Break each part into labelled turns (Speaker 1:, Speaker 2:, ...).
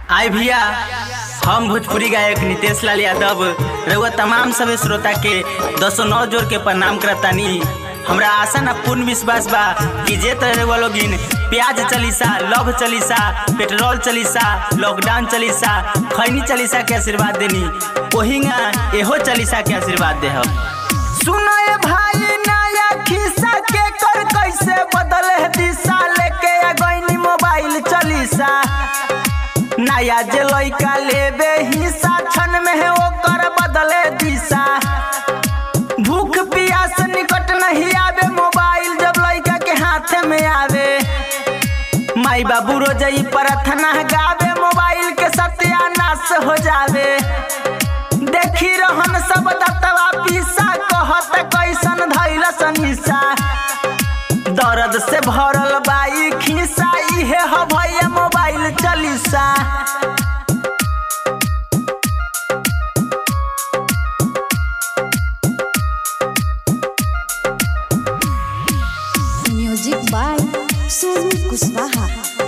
Speaker 1: आय भैया हम भोजपुरी गायक नितेश लाल यादव रउआ तमाम सभी श्रोता के दसो नौ जोर के प्रणाम करतानी हमरा आशा न पूर्ण विश्वास बा कि जे तरह रउआ लोगिन प्याज चलीसा लव चलीसा पेट्रोल चलीसा लॉकडाउन चलीसा खैनी चलीसा के आशीर्वाद देनी ओहिंगा एहो चलीसा के आशीर्वाद दे हम सुनो ये भाई नया खिस्सा के कर कैसे बदले दिशा लेके आ गईनी मोबाइल चलीसा नया जे लइका लेबे हिस्सा क्षण में है ओकर बदले दिशा भूख प्यास निकट नहीं आवे मोबाइल जब लइका के हाथ में आवे माई बाबू रोजई प्रार्थना गावे मोबाइल के सत्यानाश हो जावे देखी रहन सब दतवा पीसा कहत कैसन धैल सनीसा दर्द से भरल बाई खीसा इहे ह भैया मोबाइल चलीसा
Speaker 2: म्यूजिक बाय सोनू कुशवाहा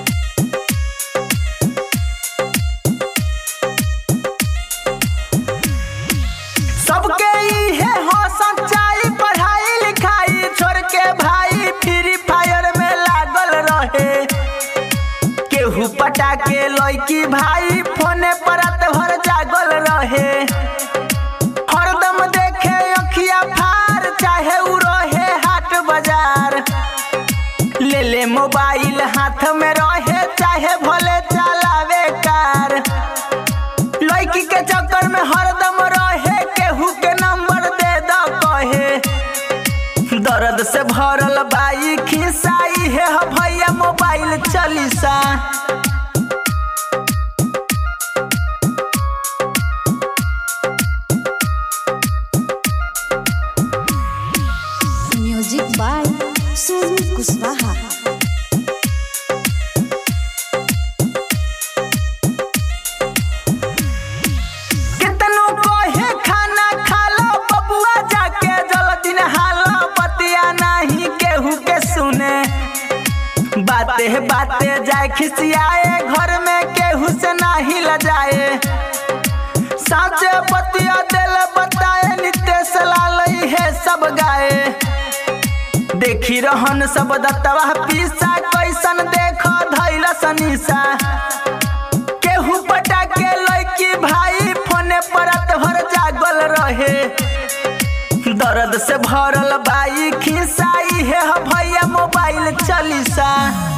Speaker 1: सबके इहे हो सच्चाई पढ़ाई लिखाई छोड़ के भाई फ्री फायर में लागल रहे केहू पटा के लड़की भाई फोने पर रात भर जागल रहे हरदम देखे अखिया फार चाहे उ रहे हाट बाजार ले ले मोबाइल हाथ में रहे चाहे भले चलावे कार लड़की के चक्कर में हरदम रहे केहू के नंबर दे द कहे दर्द से भरल बाई खिसाई है ह भैया मोबाइल चलीसा
Speaker 2: म्यूजिक बाय सोनू कुशवाहा
Speaker 1: कितनो कहे खाना खा लो बबुआ जाके जल्दी नहालो बतिया नहीं केहू के सुने बाते बाते जाए खिसियाए घर में केहू से नहीं लजाए साचे बतिया दिल बताए नितेश लाल है सब गाए देखी रहन सब दत्तवा पीसा कैसन देखो धैल सनीसा केहू पटा के लड़की भाई फोने पर रात भर जागल रहे दर्द से भरल बाई खिसाई है ह भैया मोबाइल चलीसा